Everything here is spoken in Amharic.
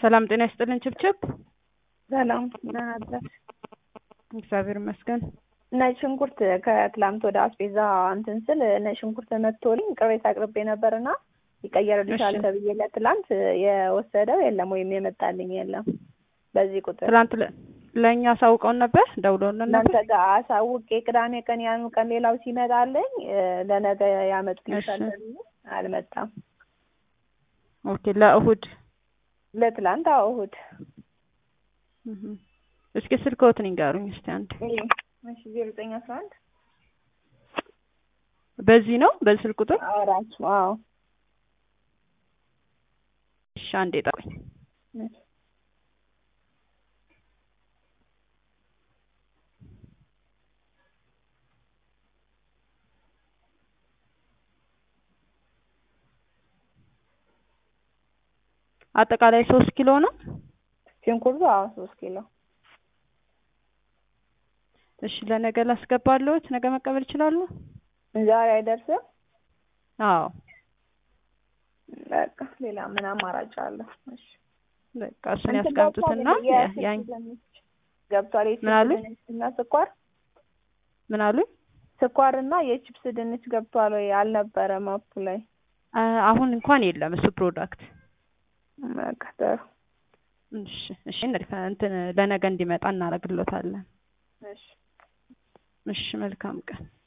ሰላም ጤና ይስጥልን ችብችብ። ሰላም ደህና አደርሽ? እግዚአብሔር ይመስገን። ነጭ ሽንኩርት ከትላንት ወደ አስቤዛ እንትን ስል ነጭ ሽንኩርት መጥቶልኝ ቅሬታ አቅርቤ ነበርና ይቀየርልሻል እሺ። ተብዬ ለትላንት የወሰደው የለም ወይም የመጣልኝ የለም። በዚህ ቁጥር ትላንት ለ- ለእኛ አሳውቀውን ነበር ደውለውልን እናንተ ነበር። ጋር አሳውቄ ቅዳሜ ቀን ያኑ ቀን ሌላው ሲመጣልኝ እ፣ ለነገ ያመጡልሻል እሺ። ተብዬ አልመጣም። ኦኬ ለእሁድ ለትላንት አዎ እሑድ እህ። እስኪ ስልክዎትን ይንገሩኝ እስቲ አንድ። እሺ ዜሮ ዘጠኝ አስራ አንድ በዚህ ነው በዚህ ስልክ ቁጥር? አራት አዎ እሺ አንዴ ጠቁኝ። እሺ። አጠቃላይ ሶስት ኪሎ ነው። ሽንኩርቱ አዎ ሶስት ኪሎ እሺ ለነገ ላስገባለሁት። ነገ መቀበል ይችላሉ? ዛሬ አይደርስም። አዎ በቃ ሌላ ምን አማራጭ አለ? እሺ በቃ እሱን እንትን ያስቀምጡትና ገብቷል የቺፕስ ያን ድንች ገብቷል። የቺፕስ ምን አሉኝ? ድንች እና ስኳር ምን አሉኝ? ስኳር እና የቺፕስ ድንች ገብቷል ወይ? አልነበረም አፑ ላይ። አ- አሁን እንኳን የለም እሱ ፕሮዳክት። በቃ ጥሩ እሺ እሺ እንትን ለነገ እንዲመጣ እናደርግሎታለን። እሺ እሺ መልካም ቀን።